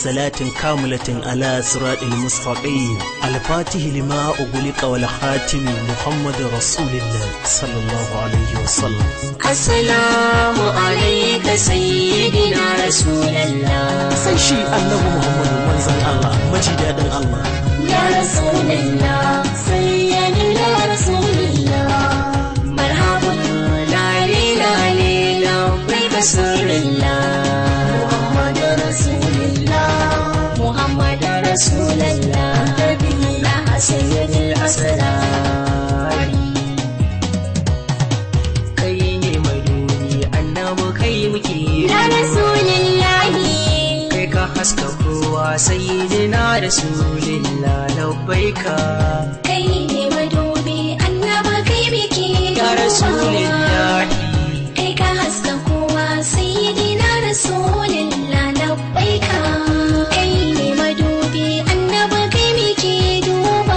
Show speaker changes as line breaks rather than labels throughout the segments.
صلاة كاملة على صراط المستقيم الفاتح لما أغلق والخاتم محمد رسول الله صلى الله عليه وسلم
السلام عليك سيدنا رسول الله
sai shi annabi Muhammadu manzon Allah majidadin Allah
يا رسول الله سيدنا رسول الله مرحبا لالي لالي لبيك سر الله محمد رسول الله محمد رسول الله الله سيد الأسرار
kai ne mai duni annabu kai muke
يا رسول الله
kai ka haska kowa sayyidina rasulillah labbaika
kai ne madubi annaba kai biki
ya rasulillah
kai ka haska kowa sayyidina rasulillah labbaika kai ne madubi annaba kai biki duba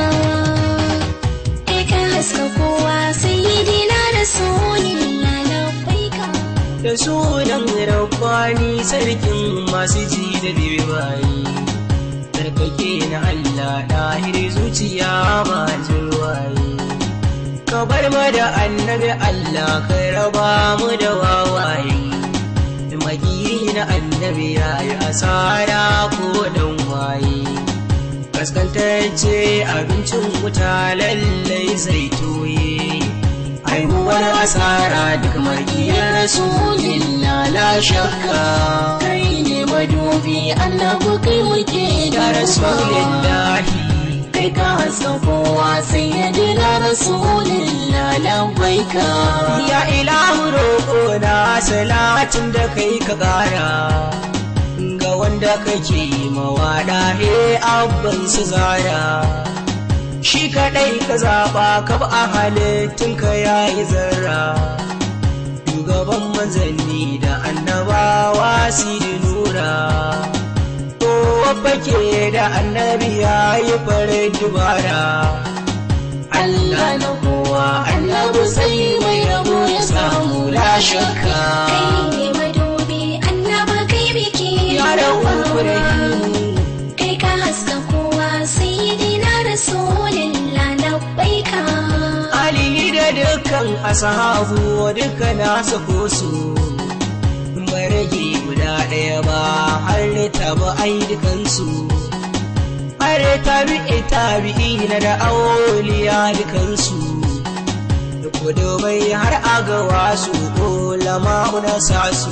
kai ka haska kowa sayyidina rasulillah labbaika
da sunan rabbani sarkin masu ji da bayi sarkake na Allah ɗahir zuciya ba jirwaye ka bar mu da annabi Allah ka raba mu da wawaye magiri na annabi ya yi asara ko dan waye kaskantacce abincin wuta lallai zai toye haihuwar asara duk makiyar rasulillah la shakka
kai ne madubi annabu kai muke
ya rasulillahi
kai ka haska kowa sai ya dila rasulillah labbaika
ya ilahu roƙo na salatin da kai ka ƙara ga wanda kake mawaɗa he abban su zara shi kaɗai ka zaɓa ka ba a halittun ka yayi zarra shugaban manzanni da annabawa sidi nura kowa fake da annabi ya yi farin dubara Allah na kowa annabi sai mai rabo ya samu la shakka
kai ne madubi annaba kai biki
ya rahu rahimu
kai ka haska kowa sai dina rasulillah labbaika
alihi da dukkan ashabu duka na sako su bai rage guda ɗaya ba har taba ai dukansu har tabi'i tabi'i na da auliya dukansu da kudubai har agawa su ulama na sa su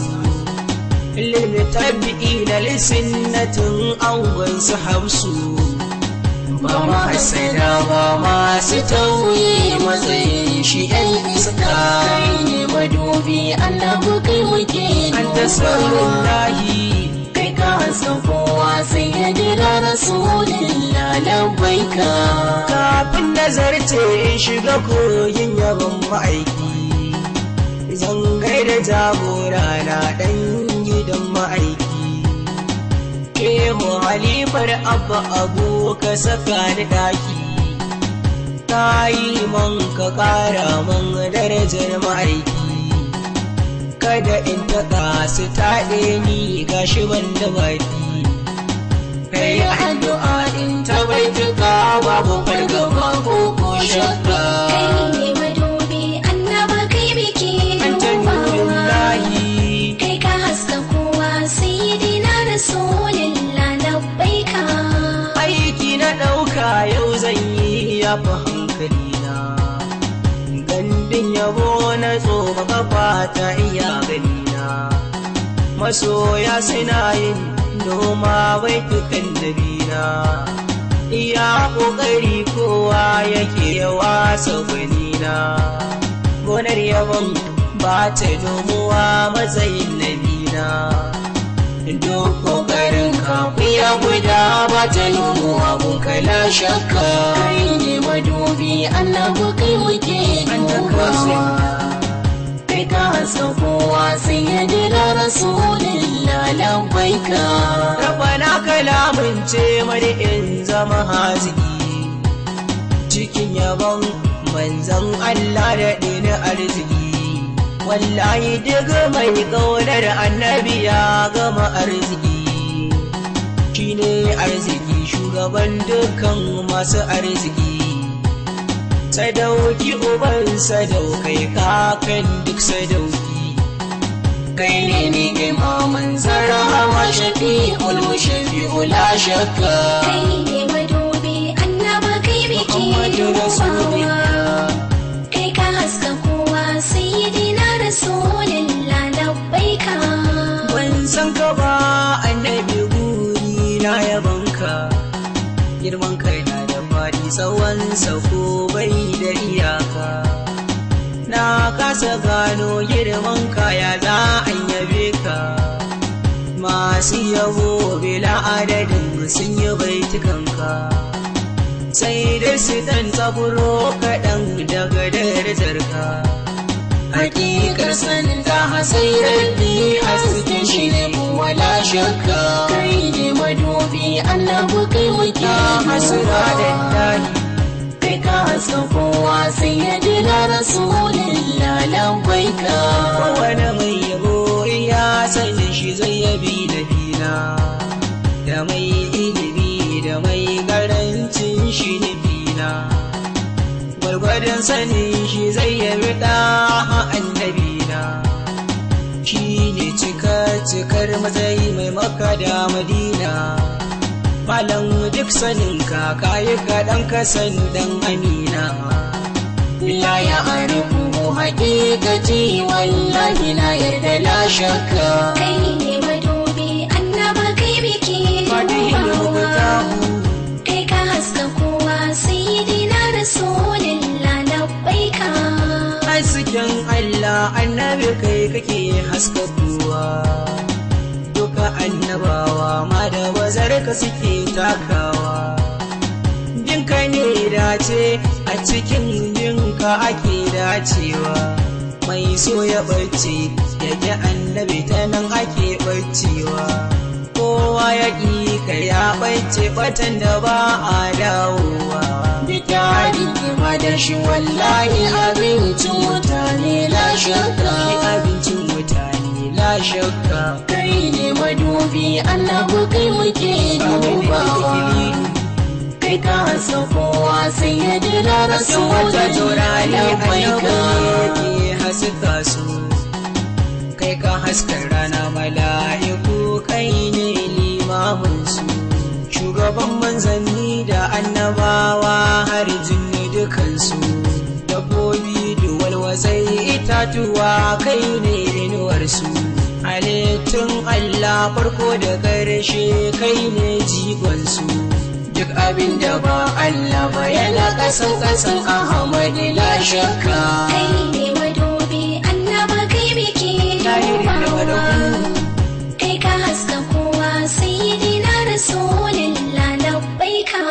ilmi tabi'i na lissinnatin angon su hamsu ba ma hasada ba masu tauye matsayin shi yan iska
kai ne madubi annabu kai muke
an ta saurin lahi
kai ka haska kowa sai ya dila rasulillah labbaika
kafin nazarce in shiga koyin yabon ma'aiki zan gaida jagora na ɗan gidan ma'aiki Shehu halifar abba abu ka saka ni ɗaki ka yi man ka ƙara man darajar ma'aiki kada in taƙa su taɗe ni gashi ban da baki kai addu'a in ta bai tuka babu fargaba ko ko shakka
kai ne madubi annaba kai biki
an ta nurin lahi
kai ka haska kowa sayyidina rasulillah labbaika
aiki na ɗauka yau zan yi ya fi hankali na gandun yabo na tsoma kafa ta iya gani na masoya suna yin noma bai tukan dabina iya ƙoƙari kowa yake yawa sauƙanina gonar yabon ba ta nomuwa matsayin nabina duk ƙoƙarin kafiya guda ba ta nomuwa mun kala shakka
kai ne madubi annabu kai muke
an ta
dubawa kai ka haska kowa sai ya dila rasulillah labbaika
Rabana kalamin ce mani in zama haziki cikin yabon manzan Allah da ɗini arziki wallahi duk mai ƙaunar annabi ya gama arziki shi shugaban dukkan masu arziki sadauki uban sadaukai kakan duk sadauki
kai ne ne imaman zarawa shafi'ul mushafi'u la shakka
kai ne madubi annaba kai biki
Muhammadu
dubawa kai ka haska kowa sayyidina rasulullah labbaika
ban san ka ba annabi guri na yabanka girman kai na da faɗi tsawon ko bai da iyaka na kasa gano girman kaya za a yabe ka masu yabo bila adadin sun yi baitukanka sai dai su dan tsaburo kaɗan daga darajarka
hakikar sanin ta hasairar bi hasken shi ne wala shakka kai ne madubi annabu kai muke
hasira da dani
kai ka haska kowa sai ya dila rasulillah labbaika
kowane mai yabo ya sanya shi zai yabi da bina da mai ilimi da mai karancin shi nufina gwargwadon sanin shi zai yabi da annabina shi ne cika cikar matsayi mai maka da madina malam duk sanin ka kayi kaɗan kasan dan amina
la ya arifu haƙiƙaci wallahi na yarda la shakka
kai ne madubi annaba kai biki
fadihin
dubawa
mutahu
kai ka haska kowa sayyidina rasulullah labbaika
hasken Allah annabi kai kake haskakuwa duka annabawa ma da bazar ka suke takawa jinka ne dace a cikin jinka ake dacewa mai so ya barci yake annabi ta nan ake barcewa kowa ya ƙi ka ya ɓace batan da ba a dawowa
Bitarin kima da shi wallahi abincin mutane la shakka
Ni abincin mutane la shakka
kai ne madubi annabu kai muke dubawa kai ka hasa kowa sai ya dila
Hasken wata taurari
labbaika
annabi ke haska su kai ka haska rana mala'iku kai ne limamin su shugaban manzanni da annabawa har jinni dukansu dabbobi duwal wasai itatuwa kai ne inuwarsu halittun Allah farko da ƙarshe kai ne jigonsu
duk abin da ba Allah ba yana kasan kasan Ahmad la shakka
kai ne madubi annaba kai biki
Lahiri da
dubawa
malaku.
kai ka haska kowa sayyidina rasulullah labbaika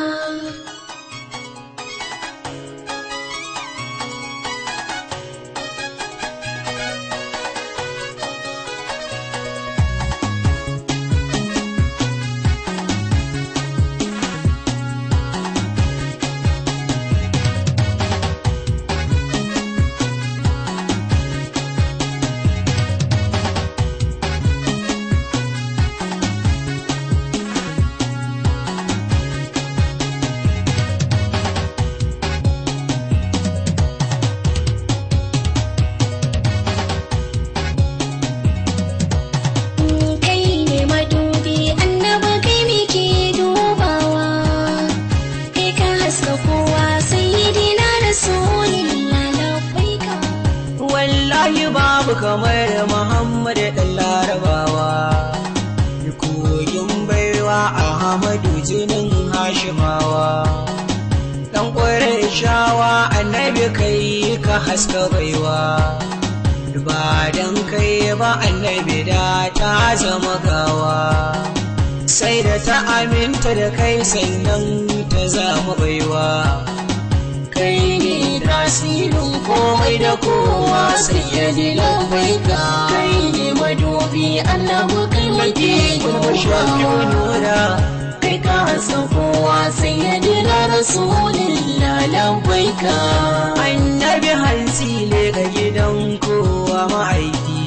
kai ne madubi annaba kai muke dubawa kai ka haska kowa sayyidina rasulullah labbaika
wallahi babu kamar Muhammad ɗan larabawa kogin baiwa Ahmadu jinin Hashimawa ɗan ƙwarar shawa annabi kai ka haska baiwa ba dan kai ba annabi da ta zama gawa sai da ta aminta da kai sannan ta zama baiwa
kai ne tasirin komai da kowa sai ya ji labbaika kai ne madubi annabu kai muke dubawa
nura
kai ka hasa kowa sai ya ji rasulillah labbaika
annabi hansi le ga gidan kowa ma'aiki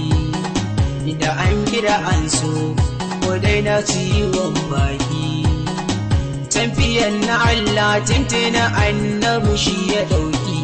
da an kira an so ko dai na ciwon baki ɗayan na Allah tintina annabi shi ya ɗauki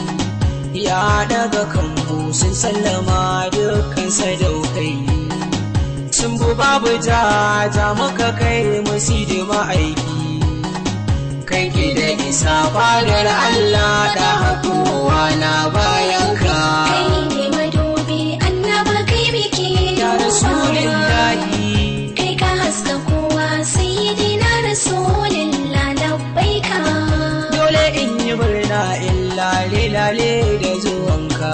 ya daga kanmu sun sallama dukkan sadaukai sun bu babu jaja maka kai musu da ma'aiki kai ki da isa fadar Allah da hakowa na bayanka
kai ne madubi annaba kai muke
ya rasulillahi
kai ka haska kowa sayyidina rasulillah labbaika
dole in yi murna in lale lale da zuwanka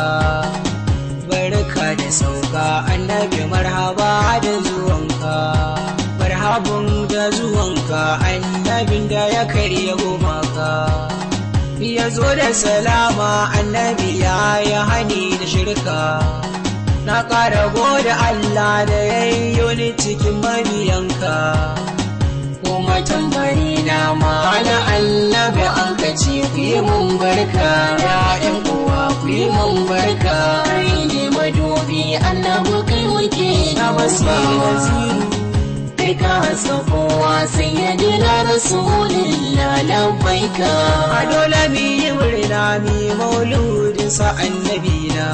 barka da sauka annabi marhaba da zuwanka marhabun da zuwanka annabin da ya karya gumaka ya zo da salama annabi ya yi hani da shirka na ƙara gode Allah da ya yi ni cikin mabiyanka kuma tambari na ma na annabi an ka ce ku yi mun barka ya'yan uwa ku yi mun barka kai ne madubi annabi kai muke na basira kai ka hasa kowa sai ya dila rasulillah labbaika a dole mi yi murna mi mauludin sa annabi na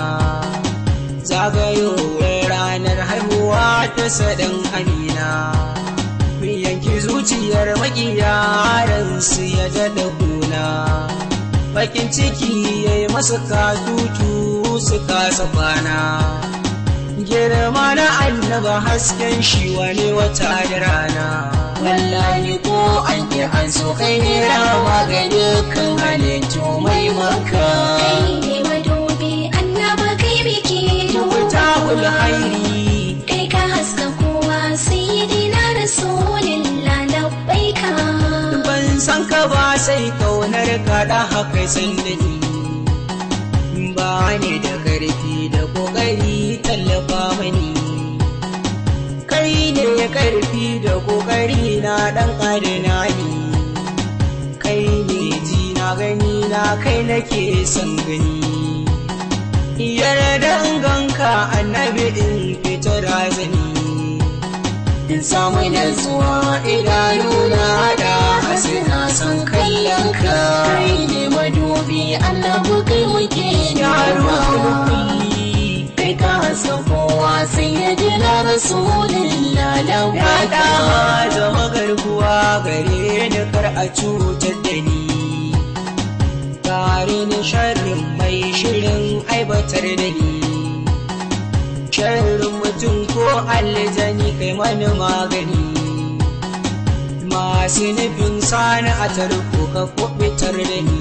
zagayowar ranar haihuwa ta sadan amina yanki zuciyar makiyaransu ya daɗa kuna bakin ciki ya yi masa katutu su kasa kwana girma na annaba hasken shi wani wata da rana wallahi ko an ki an so kai ne rama ga dukkan halittu mai maka
kai ne madubi annaba kai muke
wuta hairi
kai ka haska kowa sayyidina rasulillah labbaika
ban san ka ba sai kaunar ka da haka san da ni ba ne da karfi da kokari tallafa mani kai ne karfi da kokari na dan adana ni kai ne ji na gani na kai nake son gani yarda ganka annabi in fita razani in samu nutsuwa idanuna da hasina son kallon ka kai ne madubi annabi kai muke yaro kulli kai ka hasa kowa sai ya jira rasulillah lawada zama garkuwa gare ni kar a cutar da ni tare ni sharrin mai shirin aibatar da ni sharrin mutum ko aljani kai mani magani masu nufin sani a tarko ka kubitar da ni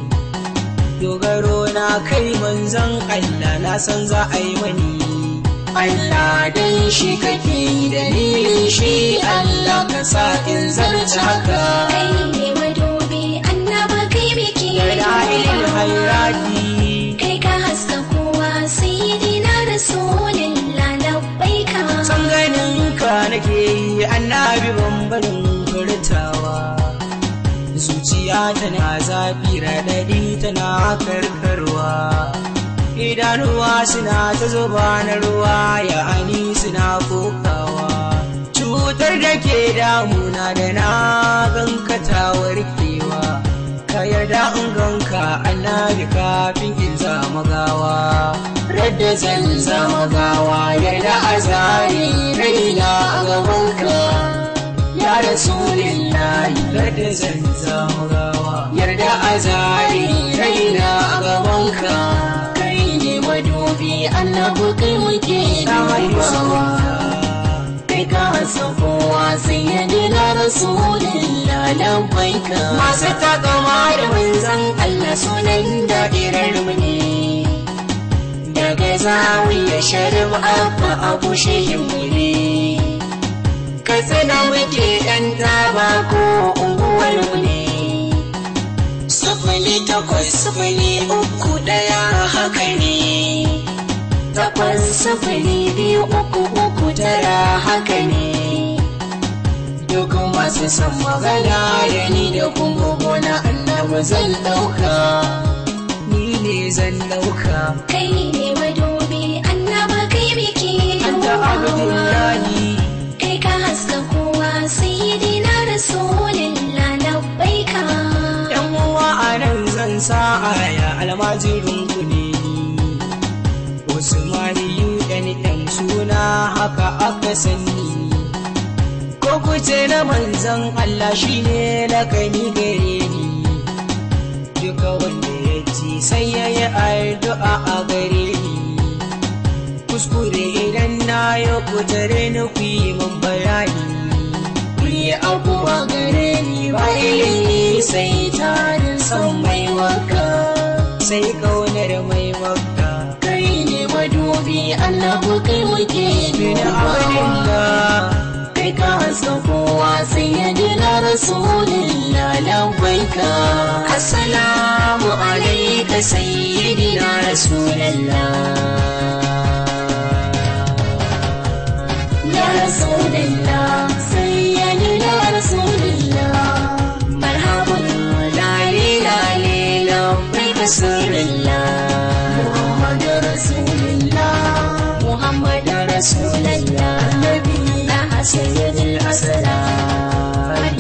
dogaro na kai manzan Allah na san za a yi mani Allah dan shi kake yi dalilin shi Allah ka sa in zarta haka
kai ne madubi annaba kai muke
dalilin hayrati
kai ka haska kowa sayyidina rasulillah labbaika
san ganin ka nake yi annabi bambarin furtawa zuciya tana zafi raɗaɗi tana karkarwa idanuwa suna ta zuba na ruwa ya ani suna kokawa cutar da ke damuna da na ganka ta warkewa ka yarda in ganka annabi kafin in zama gawa radda zan zama gawa yarda a zari raina a gabanka ya rasulillahi radda zan zama gawa yarda a zari raina a gabanka kai ne madubi annabi kai muke dubawa kai ka hasa kowa sai ya dina rasulillah labbaika masu takama da manzan Allah sunan da'irar mu ne daga zawiya sharif abba abu shehin mu ne ka tsina muke yan taba ko unguwar mu ne sifili takwas sifili uku ɗaya haka ne takwas sifili biyu uku uku tara haka ne duk masu son magana da ni da kuma gona annabi zan ɗauka ni ne zan ɗauka
kai ne madubi annaba kai muke
anta abdullahi
kai ka haska kowa sayyidina rasulillah labbaika
almajirin ku ne ni Usmaniyu ɗan ɗan suna haka aka sani ko kuce na manzan Allah shi ne lakani gare ni duka wanda ya ci sai ya yi addu'a a gare ni kuskure idan na yi kutare ni ku yi min bayani ku yi abuwa gare ni ba ilimi sai tarin son mai waka sai kaunar mai waka
kai ne madubi annabu kai muke
bin
dubawa
abdullah
kai ka haska kowa sai ya dina rasulillah labbaika assalamu alaika sayyidina rasulallah ya rasulallah sayyidina rasulillah marhaban lale lale labbaika sirrillah muhammad rasulillah muhammad rasulillah nabi sayyidil asrar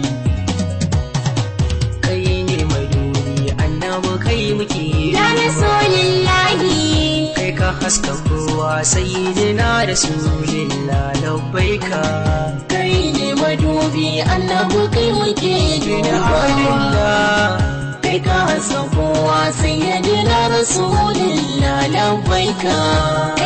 kai ne maduri annabi kai muke
ya rasulillahi
kai ka haska kowa sayyidina rasulillah labbaika
kai ne madubi annabu kai muke
bin
dubawa
abdullah
kai ka hasa kowa sai ya dina rasulillah labbaika